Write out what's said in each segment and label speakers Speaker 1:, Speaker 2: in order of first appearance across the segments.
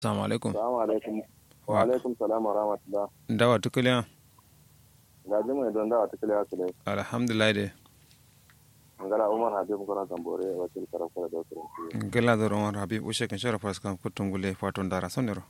Speaker 1: Assalamu alaikum.
Speaker 2: Assalamu alaikum. Wa alaikum salam wa rahmatullah.
Speaker 1: Dawa tukuliya.
Speaker 2: Ga jima don dawa tukuliya su dai.
Speaker 1: Alhamdulillah de.
Speaker 2: Ngala Umar Habib Gora Tambore wakil karakura da wasu
Speaker 1: Gala da Umar Habib ushe kan shara faskan kutun gule faton dara sonero.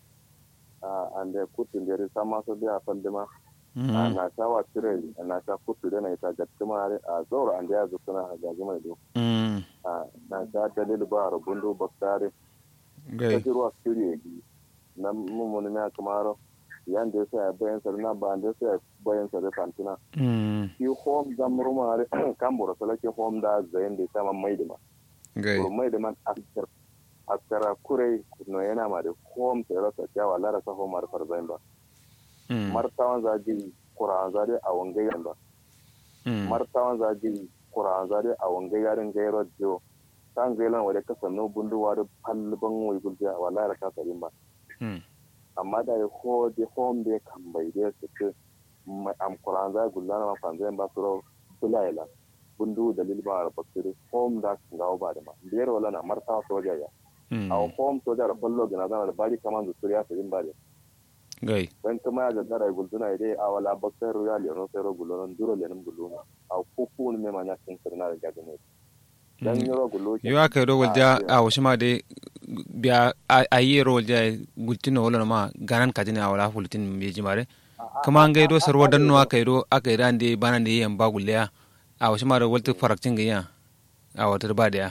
Speaker 2: Ah ande kutu ndere sama so dia fandima. Ah na ta wa tire na ta kutu da na ita gattuma a zaura ande ya zukuna ga jima do.
Speaker 1: Mm.
Speaker 2: Ah na ta dalil ba rubundu baktare.
Speaker 1: Gai.
Speaker 2: Ta jirwa siriye na mumuni na kamaro yan da sai bayan sa na ba da sai bayan sa da fantina.
Speaker 1: Mm.
Speaker 2: Ki home zamruma kambura salake home da zayin da sama maidima.
Speaker 1: Gai.
Speaker 2: mai da man askar askara kurai no yana ma da home sai rasa kyawa lara sa home mar farzain ba
Speaker 1: Mm.
Speaker 2: martawan zaji kura zari a wangayen ba
Speaker 1: Mm.
Speaker 2: martawan zaji kura zari a wangayen gairo jo kan gailan wale kasan no bundu wa da palban wai gulja wallahi ka sarin ba
Speaker 1: Mm.
Speaker 2: amma da ya ho de home de kan bai de su ke am kura za gullana ma fanzain ba su ro bulaila bundu dalil ba a bakiri home da kan gawo ba da ma biyar wala na martawa soja ya
Speaker 1: Mm.
Speaker 2: a home soja da ballo gina zana da bari kaman da suriya su yin bari
Speaker 1: Gai.
Speaker 2: dan kuma ya gagara gulzuna idai a wala bakar royal ya no sero gulonon duro lenin guluma a kuku ne ma nya kin sirna da gagane dan yoro gulo ke
Speaker 1: Yo aka yi rogol ja a wasu ma de biya a yi rogol ja gultin wala ma ganan kajin a wala hulutin bai jimare. Kuma an gaido sarwa danno aka yi do aka yi dan de bana da yan ba gulle a wasu ma da walta farakcin ga yan a wata ba da ya.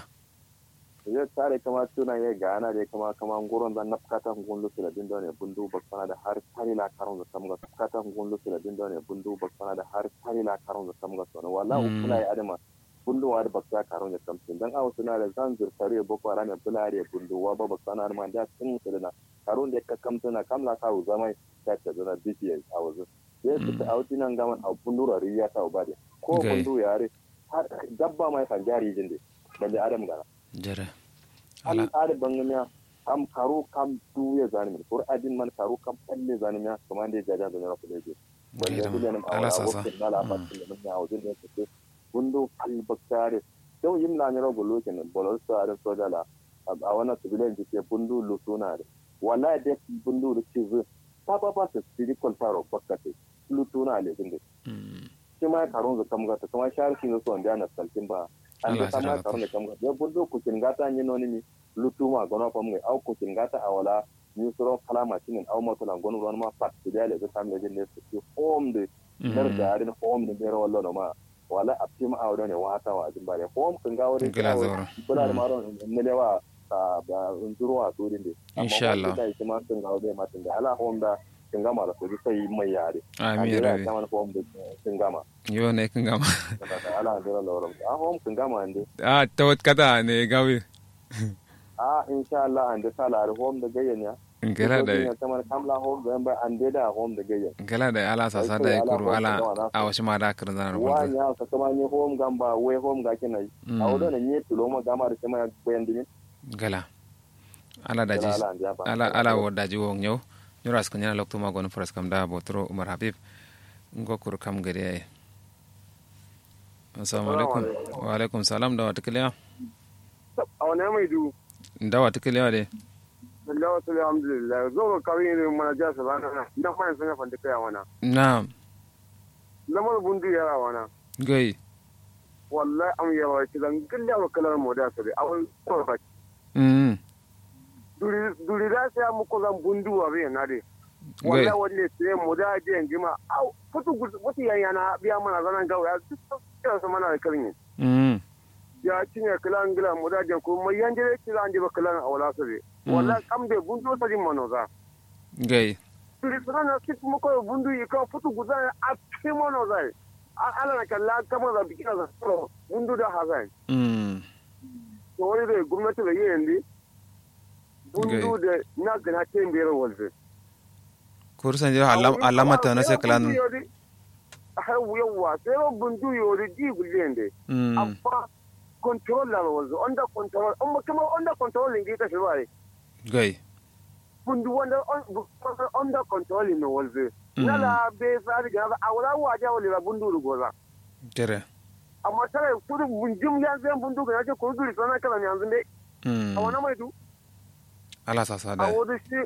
Speaker 2: ya tare kama tuna ya gana da kama kama nguron da nafkata gunlu su da dindo ne bundu baksana da har kari la karun da samga nafkata gunlu su da dindo ne bundu baksana da har kari la karun da samga sono wala ukula ya adama bundu wa da baksa karun da samtin dan awu suna da zan zurfare boko haram ya bulare bundu wa ba baksana ma da sun su da karun da ka kamtuna kamla ka u zamai ta ta zana dps a wazu sai su ta auti nan gaman a bundu rari ya ta ubade ko
Speaker 1: Okay.
Speaker 2: bundu yare har dabba mai kan jari jinde balle adam gana
Speaker 1: Jere.
Speaker 2: an
Speaker 1: Ala.
Speaker 2: tsari bangamiya kam karo kam duye zanimi ko adin man karo kam palle zanimiya kuma da jaja da nara kule je wanda
Speaker 1: Gaira.
Speaker 2: kule nan
Speaker 1: Ala
Speaker 2: awara
Speaker 1: sasa.
Speaker 2: wokin na la fatin da mun yawo din da take bundo al baktare don yin na nara golo ken bolol sa da soja la a wana sibilen ji ke bundo lutuna da wallahi da bundo da ci zu ta ba ba ta siri kolfaro bakkate lutuna le din
Speaker 1: Mm.
Speaker 2: shi ma karon zu kam gata kuma sharki ne so wanda na saltin ba an
Speaker 1: Allah
Speaker 2: da sama
Speaker 1: sarrafa.
Speaker 2: karon da kam gata ya bundo ku kin gata ni noni ni lutuma gono pam ngai au ku kin gata awala ni suro kala machinin au moto lan gono ron ma pat ti dale da samme de ne su home de dar da arin home de bero wallo no ma wala apti ma awdo ne wata wa jin bare home kin ga wuri
Speaker 1: Gila zauro.
Speaker 2: bula da maron ne lewa ta ba unzuru wa turin de
Speaker 1: Insha Allah.
Speaker 2: da shi ma kin ga wuri ma tin da ala home da kin ga mara su sai mai yare
Speaker 1: Amin
Speaker 2: ya
Speaker 1: rabi.
Speaker 2: ta man home de kin gama
Speaker 1: Yo ne kan gama.
Speaker 2: ala ndira lorom a home kin gama ande
Speaker 1: Ah, ta wata kata ne gawi.
Speaker 2: a insha Allah ande sala ar home da gayyan ya
Speaker 1: Gala da
Speaker 2: kamar kamla home da ba ande da home da gayyan
Speaker 1: gala da ala sasa da ikuru ala a wasu ma da kirin zanar
Speaker 2: wa
Speaker 1: hulɗa.
Speaker 2: nya ka kama ni home gamba we home ga kinai a wudo ne nye tulo ma gama da kama bayan dinin
Speaker 1: Gala. Ala da ji
Speaker 2: ala ande ba
Speaker 1: ala ala wo da ji wo nyau. Nyura ska nyana lokto ma gonu pras kam da botro Umar Habib. Ngo kur kam gari ay. Assalamu alaikum. Wa alaikum salam da wata kiliya.
Speaker 3: a wani mai du
Speaker 1: Da wata kiliya de.
Speaker 3: Allah wasu alhamdulillah zo ga kawai ne mana ja su bana na na fa sun ya fanta kai wana
Speaker 1: Na
Speaker 3: lamar bundu ya wana
Speaker 1: gai.
Speaker 3: wallahi am ya wa kidan gilla wa kalar mu da sabi awal ko ba
Speaker 1: Mm.
Speaker 3: duri duri da sai mu ko zan bundu wa be na de
Speaker 1: Gai.
Speaker 3: wallahi walle sai mu da je ngima au futu futu yan yana biya mana zanan gawa ya duk kira su mana da kalmi
Speaker 1: Mm.
Speaker 3: ya cinye kalan gila mu da je ko mai yanje kila anje ba kalan awala sabi wallahi kam de bundu sa din manoza
Speaker 1: Gai.
Speaker 3: turi sana kit mo ko bundu yi ka futu guzan a timono zai A- ala na kalla kama za bikina za tsoro bundu da hazai
Speaker 1: Mm.
Speaker 3: to wani da gwamnati da yi yanzu bundu da na gana ce biyar walze
Speaker 1: Kursan jira alam alamata na sai kalan.
Speaker 3: har yawa sai ro bundu yori di gulle yande
Speaker 1: Mm.
Speaker 3: amma control la walze under control amma kuma under control ne ka shi bare
Speaker 1: Gai.
Speaker 3: bundu wanda on- under control ne walze nala be sa ga a wala waje wala bundu rugoza
Speaker 1: Jere.
Speaker 3: amma tare kudu bunjim ya zai bundu ga yace ko duri sana kala ne yanzu dai
Speaker 1: Mm.
Speaker 3: a wani mai du
Speaker 1: ala sasa
Speaker 3: a
Speaker 1: da
Speaker 3: wodi shi